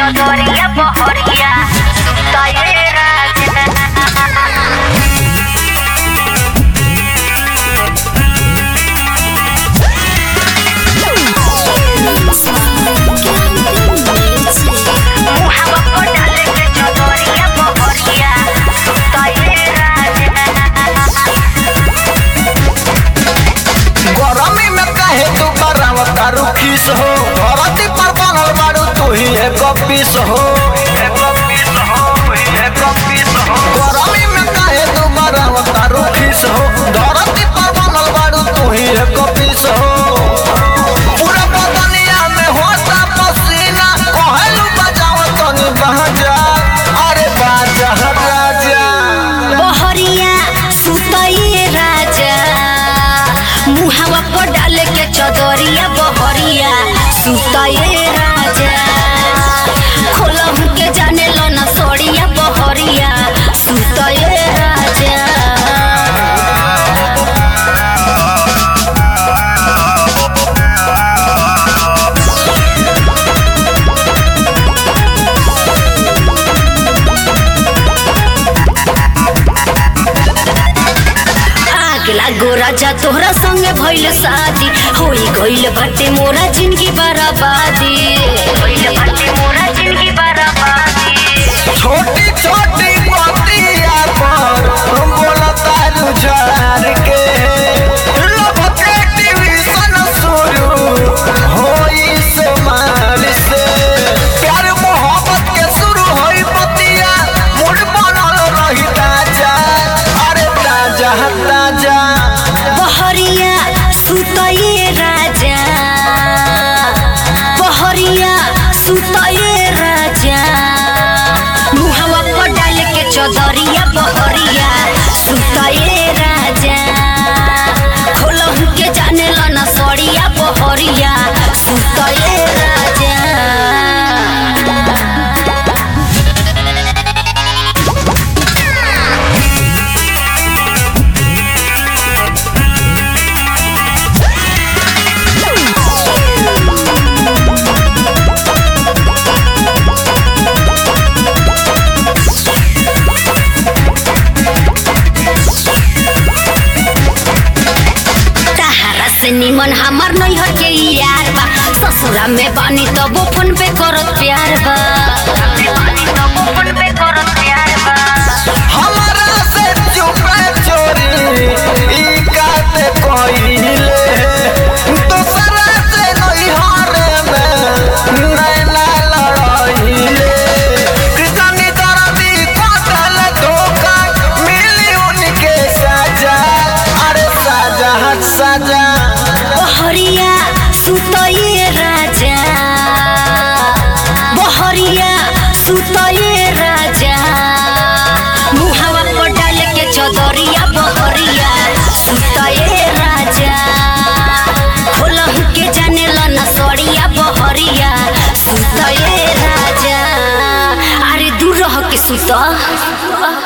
चदरिया बहरिया सुताए राजा मुहावा पर डाले के चदरिया बहरिया सुताए राजा गरमी में काहे तू कराव तारू खीस हो धरती पर बनल बारू तू ही एक पीस हो गरमी में काहे तू कराव तारू खीस हो धरती पर बनल बारू तू ही एक पीस हो पूरा बदनिया में होता पसीना कहलू बजाव तनी बाजा अरे बाजा राजा बहरिया सुतइए राजा मुहावा पर डाले के चदरिया बहरिया सुतइए राजा खोलहु के जाने लो ना सड़िया बहरिया सुतइए राजा आग लागो राजा तोहरा संगे भइल शादी होई गइल बाटे मोरा जिंदगी बर्बादी गइल बाटे मोरा जिंदगी बर्बादी छोटी छोटी बतिया पर हम बोलता रुझार के लव के डिवीजन शुरू होई से मार से प्यार मोहब्बत के शुरू होई बतिया मूड बनल रही ताजा अरे ताजा ताजा बहरिया सुतइए राजा बहरिया सुतइए राजा मुहावा पर डाल के चदरिया बहरिया सुतइए राजा खोलहु के जाने ला ना सड़िया बहरिया सुतइए राजा तहरा से निमन हमर नैहर के यार बा ससुरा में बानी तबो फोन पे करत प्यार बा हमरा से चुपे चोरी ई काते कोइले दूसरा से नैहर में नैना लड़ाइले कृष्णी दरदी कटल धोखा मिली उनके सजा अरे सजा सजा बहरिया सुतइए राजा बहरिया सुतइए राजा मुहावा पर डाल के चदरिया बहरिया सुतइए राजा खोलहु के जाने ला ना सड़िया बहरिया सुतइए राजा अरे दूर रह के सुत